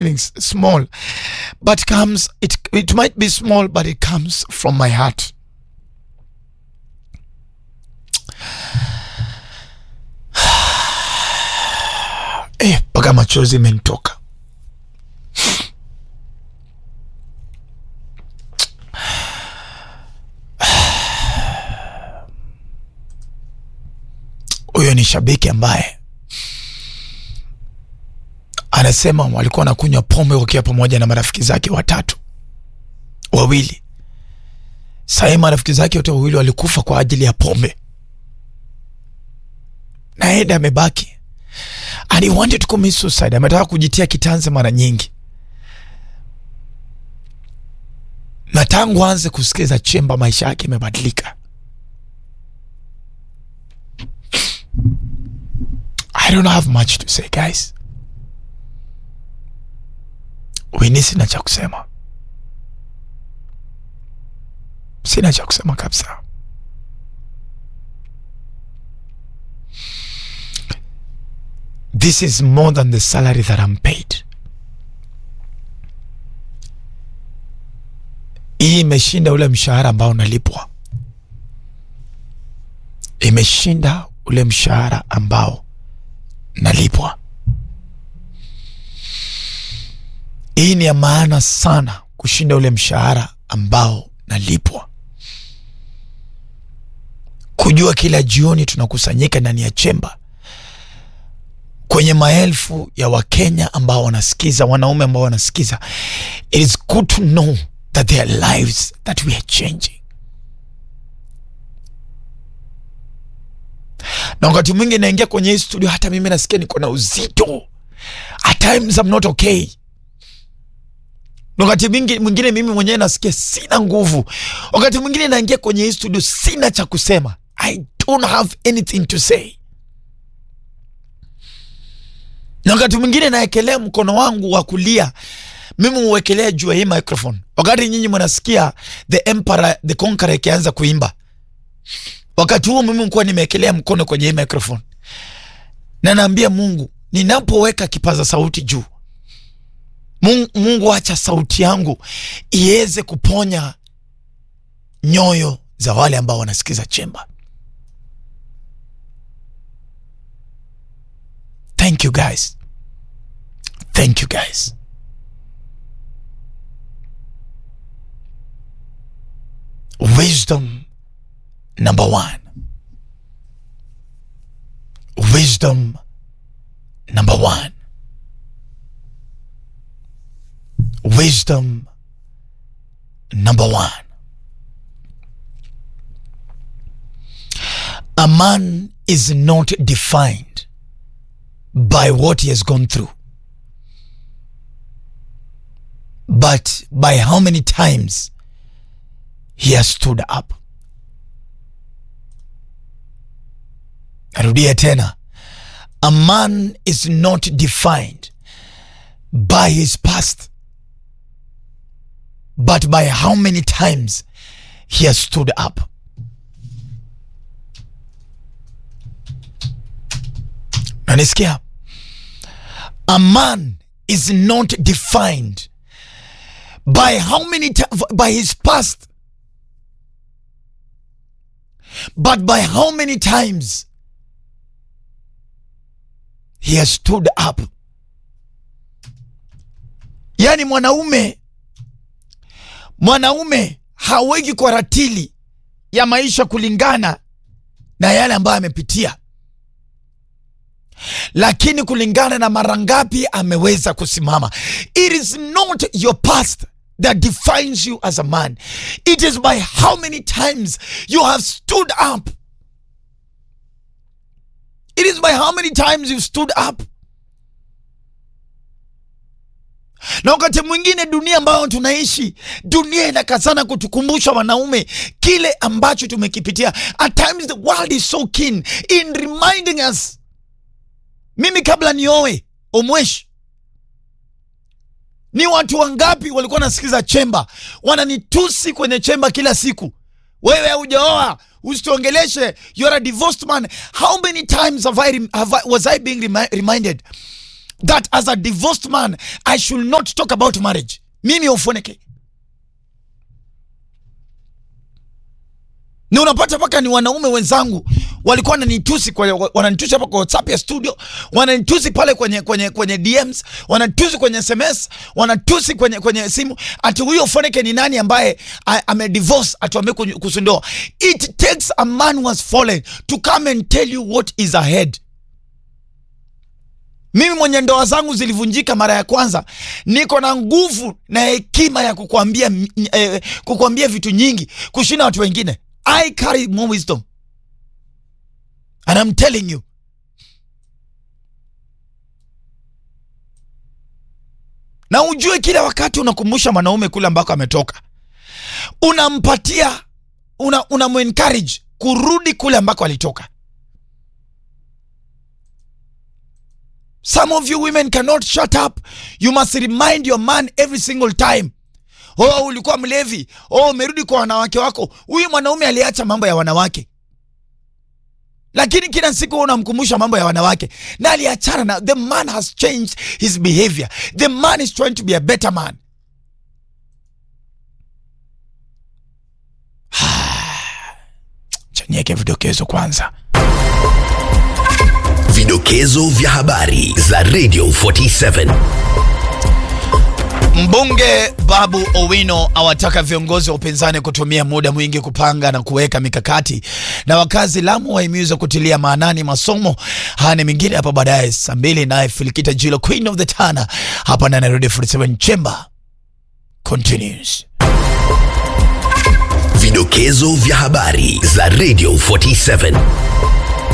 feelings small but comes it it might be small but it comes from my heart eh mpaka machozi imenitoka huyo ni shabiki ambaye anasema walikuwa wanakunywa pombe wakiwa pamoja na marafiki zake watatu wawili sahii marafiki zake wote wawili walikufa kwa ajili ya pombe na eda amebaki and he wanted to commit suicide ametaka kujitia kitanzi mara nyingi na tangu aanze kusikiza chemba maisha yake imebadilika i don't have much to say guys wini sina cha kusema sina cha kusema kabisa this is more than the salary that I'm paid hii imeshinda ule mshahara ambao unalipwa imeshinda ule mshahara ambao nalipwa hii ni ya maana sana kushinda ule mshahara ambao nalipwa kujua kila jioni tunakusanyika ndani ya chemba kwenye maelfu ya wakenya ambao wanasikiza wanaume ambao wanasikiza it is good to know that their lives that we are changing na wakati mwingi naingia kwenye hii studio hata mimi nasikia niko na uzito at times I'm not okay na wakati mwingi- mwingine mimi mwenyewe nasikia sina nguvu wakati mwingine naingia kwenye hii studio sina cha kusema i don't have anything to say na wakati mwingine naekelea mkono wangu wa kulia mimi huwekelea juu ya hii microphone wakati nyinyi mnasikia the emperor the conqueror ikianza kuimba wakati huo mimi nikuwa nimeekelea mkono kwenye hii microphone na naambia mungu ninapoweka kipaza sauti juu mungu, mungu acha sauti yangu iweze kuponya nyoyo za wale ambao wanasikiza chemba thank you guys thank you guys wisdom number one wisdom number one wisdom number one a man is not defined by what he has gone through, but by how many times he has stood up. Narudia tena. A man is not defined by his past, but by how many times he has stood up. nanisikia a man is not defined by how many ti- by his past but by how many times he has stood up yaani mwanaume mwanaume haweki kwa ratili ya maisha kulingana na yale ambayo amepitia lakini kulingana na mara ngapi ameweza kusimama it is not your past that defines you as a man it is by how many times you have stood up it is by how many times you've stood up na wakati mwingine dunia ambayo tunaishi dunia inakazana kutukumbusha wanaume kile ambacho tumekipitia at times the world is so keen in reminding us mimi kabla nioe omweshi ni watu wangapi walikuwa nasikiza chemba wananitusi kwenye chemba kila siku wewe haujaoa usituongeleshe you're a divorced man how many times have I, rem- have I, was i being remi reminded that as a divorced man I should not talk about marriage. Mimi Ofoneke. na unapata mpaka ni wanaume wenzangu walikuwa wananitusi kwa wananitusi hapa kwa WhatsApp ya studio, wananitusi pale kwenye kwenye kwenye DMs, wanatusi kwenye SMS, wanatusi kwenye kwenye simu, ati huyo Foneke ni nani ambaye ame divorce atuambie kuhusu ndoa. It takes a man who has fallen to come and tell you what is ahead. Mimi mwenye ndoa zangu zilivunjika mara ya kwanza, niko na nguvu na hekima ya kukwambia eh, kukwambia vitu nyingi kushinda watu wengine. I carry more wisdom. And I'm telling you. Na ujue kila wakati unakumbusha mwanaume kule ambako ametoka. Unampatia una unamuencourage kurudi kule ambako alitoka. Some of you women cannot shut up. You must remind your man every single time. Oh, ulikuwa mlevi. Oh, umerudi kwa wanawake wako. Huyu mwanaume aliacha mambo ya wanawake, lakini kila siku unamkumbusha mambo ya wanawake, na aliachana na. The man has changed his behavior. The man is trying to be a better man. Chanyeke vidokezo kwanza. Vidokezo vya habari za Radio 47. Mbunge Babu Owino awataka viongozi wa upinzani kutumia muda mwingi kupanga na kuweka mikakati, na wakazi Lamu wahimizwa kutilia maanani masomo. Haya ni mengine hapo baadaye saa mbili, naye Filikita Jilo, Queen of the Tana, hapa na Nairobi 47 Chamber continues. Vidokezo vya habari za Radio 47.